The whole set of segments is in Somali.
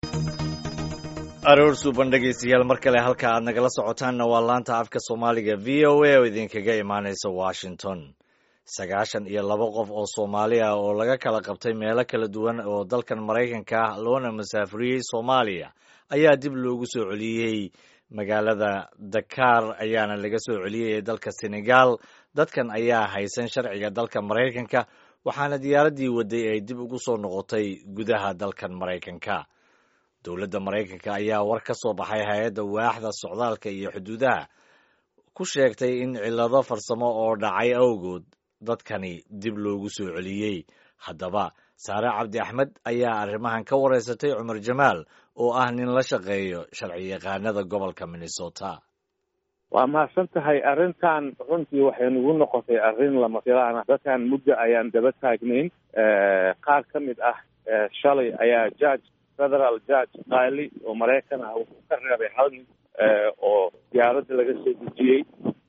aroor suuban dhegaystayaal mar kale halka aad nagala socotaanna waa laanta afka soomaaliga v o a oo idinkaga imaanaysa washington sagaashan iyo laba qof oo soomaali ah oo laga kala qabtay meelo kala duwan oo dalkan maraykanka ah loona masaafuriyey soomaaliya ayaa dib loogu soo celiyey magaalada dakar ayaana laga soo celiyey ee dalka senegal dadkan ayaa haysan sharciga dalka maraykanka waxaana diyaaraddii waday ay dib ugu soo noqotay gudaha dalkan maraykanka dowladda maraykanka ayaa war ka soo baxay hay-adda waaxda socdaalka iyo xuduudaha ku sheegtay in cillado farsamo oo dhacay awgood dadkani dib loogu soo celiyey haddaba saare cabdi axmed ayaa arrimahan ka wareysatay cumar jamaal oo ah nin la shaqeeyo sharci yaqaanada gobolka minnesota waa mahadsan tahay arrintan runtii waxay nagu noqotay arrin lama filaan ah dadkan muddo ayaan daba taagnayn qaar ka mid ah shalay ayaa judge federal judge qaali oo maraykan ah wuxuu ka reebay hal nin oo diyaaradda laga soo dejiyey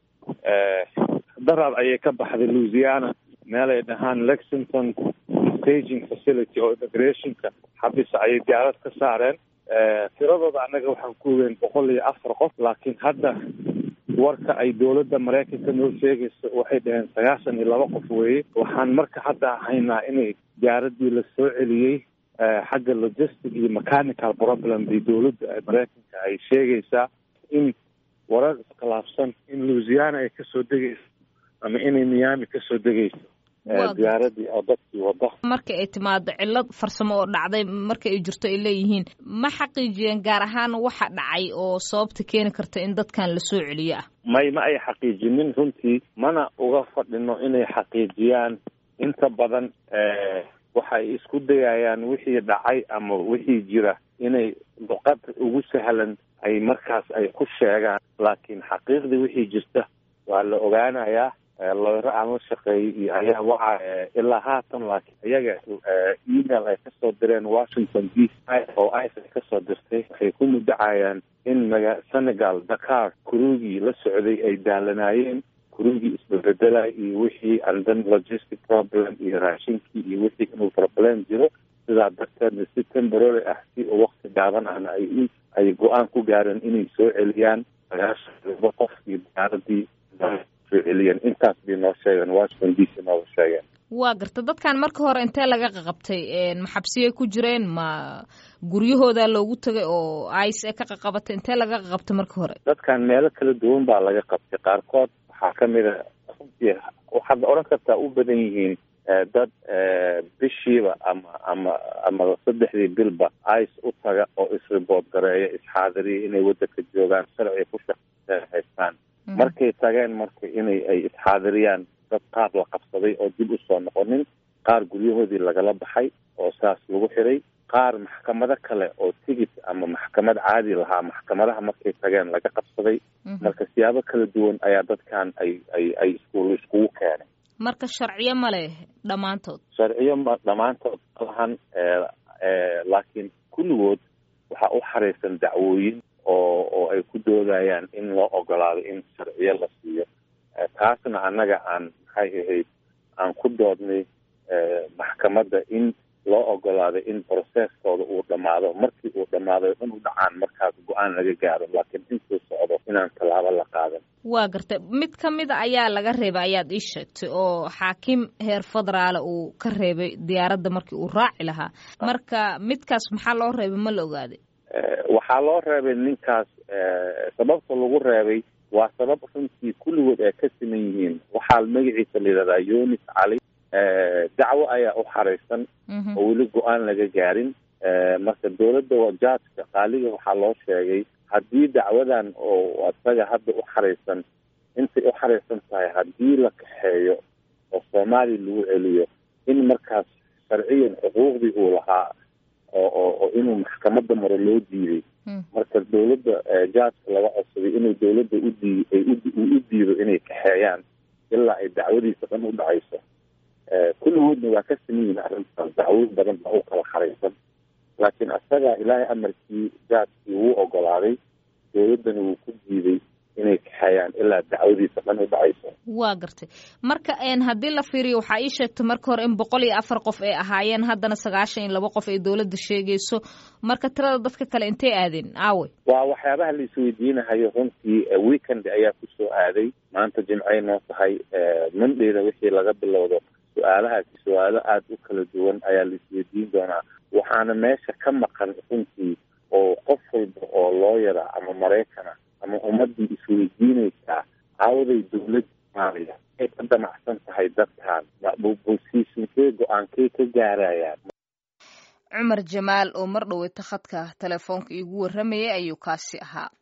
daraad ayay ka baxday louisiana meel ay dhahaan lexington staging facility oo immigrationka xabisa ayay diyaarad ka saareen tiradooda annaga waxaan ku ogeyn boqol iyo afar qof laakiin hadda warka ay dowladda maraykanka noo sheegayso waxay dhaheen sagaashan iyo laba qof weeye waxaan marka hadda haynaa inay diyaaraddii la soo celiyey xagga logistic iyo mechanical problem bay dowladda maraykanka ay sheegaysaa in warar iskhilaafsan in louisiana ay kasoo degayso ama inay miami kasoo degayso diyaaradii oo dadkii wada marka ay timaado cillad farsamo oo dhacday marka ay jirto ay leeyihiin ma xaqiijiyeen gaar ahaan waxa dhacay oo sababta keeni karta in dadkan la soo celiyo ah may ma ay xaqiijinin runtii mana uga fadhino inay xaqiijiyaan inta badan waxay isku dayayaan wixii dhacay ama wixii jira inay luqad ugu sahlan ay markaas ay ku sheegaan laakiin xaqiiqdii wixii jirta waa la ogaanayaa looyro aan la shaqeeyay iyo ayaa waxa ilaa haatan laakiin iyaga email ay kasoo direen washington d c oo ice ay kasoo dirtay waxay ku mudacayaan in maga senegal dakar kurugii la socday ay daalanaayeen kurugii isbabedela iyo wixii andan logistic problem iyo raashinkii iyo wixii inuu problem jiro sidaa darteedna si temporary ah si oo wakti gaaban ahna ay ay go-aan ku gaareen inay soo celiyaan sagaashan laba qof iyo diyaaradii soo celiyeen intaas bay noo sheegeen washington d c nooga sheegeen waa garta dadkan marka hore intee laga qaqabtay maxabsiyay ku jireen ma guryahooda loogu tagay oo ice ee ka qaqabatay intee laga qaqabtay marka hore dadkan meelo kala duwan baa laga qabtay qaarkood waxaa kamid a runtii waxaad odhan kartaa u badan yihiin dad bishiiba ama ama ama saddexdii bilba ice u taga oo isribood gareeya isxaadiriya inay waddanka joogaan sharci ku shaqe haystaan markay tageen marka inay ay isxaadiriyaan dad qaar la qabsaday oo dib usoo noqonin qaar guryahoodii lagala baxay oo saas lagu xiray qaar maxkamado kale oo tigit ama maxkamad caadi lahaa maxkamadaha markay tageen laga qabsaday marka siyaabo kala duwan ayaa dadkan ay ay ay iskuul iskugu keenay marka sharciyo ma leh dhammaantood sharciyo ma dhammaantood malahan laakiin kulligood waxaa u xaraysan dacwooyin oo oo ay ku doodayaan in loo ogolaado in sharciyo la siiyo taasna annaga aan maxay ahayd aan ku doodnay maxkamadda in loo ogolaado in processkooda uu dhammaado markii uu dhammaado inuu dhacaan markaas go-aan laga gaaro laakiin intuu socdo inaan tallaabo la qaadan waa gartay mid ka mida ayaa laga reebay ayaad ii sheegtay oo xaakim heer federaale uu ka reebay diyaaradda markii uu raaci lahaa marka midkaas maxaa loo reebay ma la ogaaday waxaa loo reebay ninkaas sababta lagu reebay waa sabab runtii kulligood ay ka siman yihiin waxaa magaciisa la yidhahdaa yunis cali dacwo ayaa u xaraysan oo weli go-aan laga gaarin marka dowladda jaajka qaaliga waxaa loo sheegay haddii dacwadan oo isaga hadda u xaraysan intay u xaraysan tahay haddii la kaxeeyo oo soomaaliya lagu celiyo in markaas sharciyan xuquuqdii uu lahaa oo oo inuu maxkamadda maro loo diiday marka dowladda jaajka laga codsaday inuu dowladda udii ay u diido inay kaxeeyaan ilaa ay dacwadiisa dhan u dhacayso kulligoodna waa ka saman yihin arrintaas dacwo badan baa u kala xaraysan laakiin isaga ilaahay amarkii jaajkii wuu ogolaaday dowladdana wuu ku diiday inay kaxeeyaan ilaa dacwadiisa dhan u dhacayso waa gartay marka haddii la fiiriyo waxaa ii sheegtay marka hore in boqol iyo afar qof ay ahaayeen haddana sagaashan iyo laba qof ay dowladda sheegayso marka tirada dadka kale intay aadeen aawe waa waxyaabaha la isweydiinahayo runtii weekend ayaa kusoo aaday maanta jimcay noo tahay mondayda wixii laga bilowdo su-aalahaasi su-aalo aada u kala duwan ayaa la isweydiin doonaa waxaana meesha ka maqan runtii oo qof walba oo looyara ama maraykana ama ummaddii isweydiinaysaa caawaday dowladda soomaaliya ay ka damacsan tahay dadkan bosiishinkee go-aankay ka gaarayaan cumar jamaal oo mar dhoweyta khadka telefoonka iigu warramayay ayuu kaasi ahaa